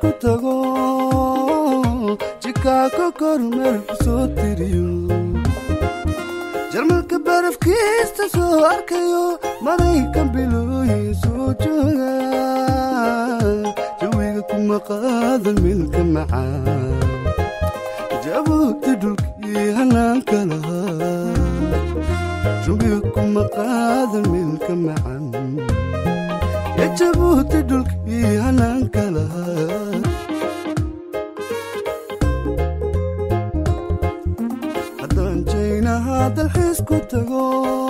dalxiisku tago jikaako kormeel ku soo tiriyo jarmalka barafkiista soo arkayo maraykan bilooyin soo jooga jawiga kuma qaadan milka macaan jabuuti dhulkii hanaanka lahaa jawiga kuma qaadan milka macan ya jabuuti dhulkii hanaanka lahaa haddaan jaynaha dalxiisku tago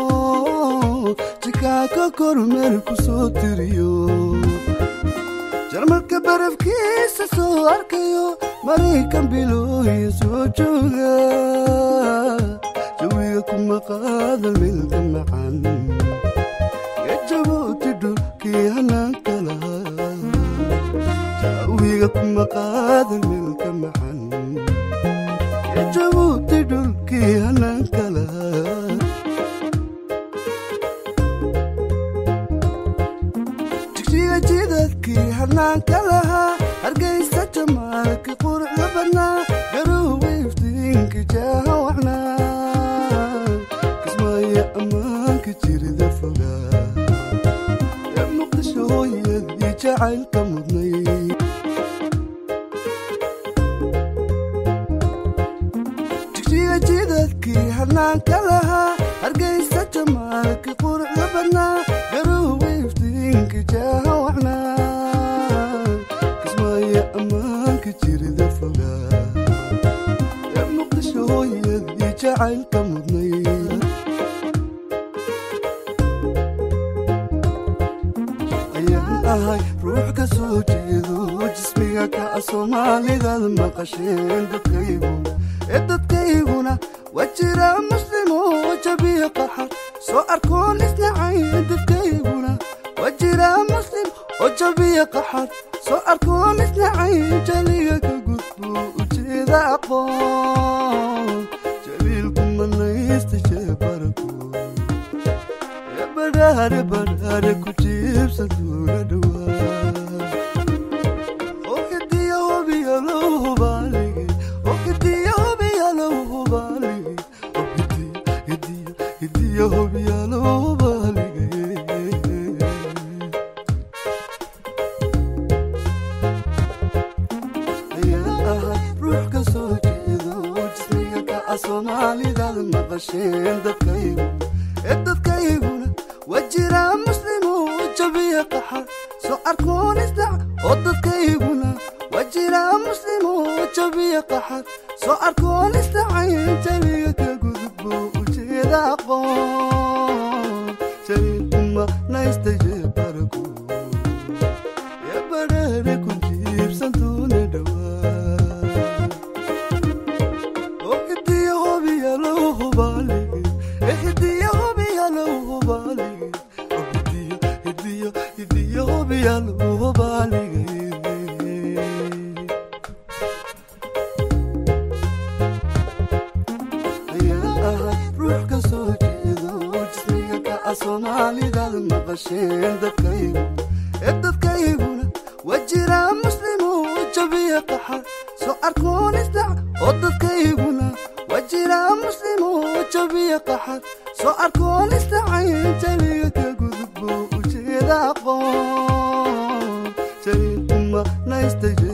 jikaaka kormeel ku soo tiriyo jarmalka barafkiisa soo arkayo maraykan bilooyin soo jooga jawiga kuma qaadan milka macan ya jabuuti dhulkii hanaanka lahaa jawiga kuma qaadan milka macan ya jabuuti dhulkii hanaanka lahaa jigjiga jidadkii hanaanka lahaa hargaysa jamaalka quruxda badnaa garowe iftiinka jaaha waxnaa kismaayo ammaanka jirida fogaa ee muqdisho hooyadii jacaylka mudnay jigjiga jidadkii hanaanka lahaa hargaysa jamaalka quruxda badnaa garowe iftiinka jaaha waxnaa kismaayo ammaanka jirida fogaa ee muqdisho hooyadii jacaylka mudnay ayaan ahay ruux ka soo jeedo jismiga kaca soomaalidaad maqasheen dadkayguna ee dadkayguna waa jira muslimo jabiya qaxar soo arkoon isnacayn dadkayguna waa jira muslim oo jabiya qaxar soo arkoon isnacayn jaliga ka gudbo ujeeda aqoon jaliilku manaysta sheebaraku ee badhaare badhaare ku jiibsan duuna dhowaa oo hidiya hobiya loo hubaalige oo hidiya hobiya loo hubaalige oo hidiya hidiya hidiya hobiya loo hubaalige ayaan ahay ruux ka soo jeedo jismiga kaca soomaalidaad maqasheen dadkaygu ee dadkayguna waa jira muslimo jabiya qaxar soo arkoon isdac oo dadkayguna waa jira muslimo jabiya qaxar soo arkoon isdacayn jaliga ka gudbo ujeeda aqoon jaliilkuma naysta jeebaraku ee badhaare ku jiibsan duuna dhowaa oo hidiya hobiya loo hubaalige ee hidiya hobiya loo hubaalige oo hidiya hidiya hidiya hobiya loo hubaalige ayaan ahay ruux ka soo jeedo jismiga kaca soomaalidaad maqasheen dadkaygu ee dadkayguna waa jira muslimo jabiya qaxar soo arkoon isdac oo dadkayguna waa jira muslimo jabiya qaxar soo arkoon isdacayn jaliga ka gudbo ujeeda aqoon jaliilkuma naysta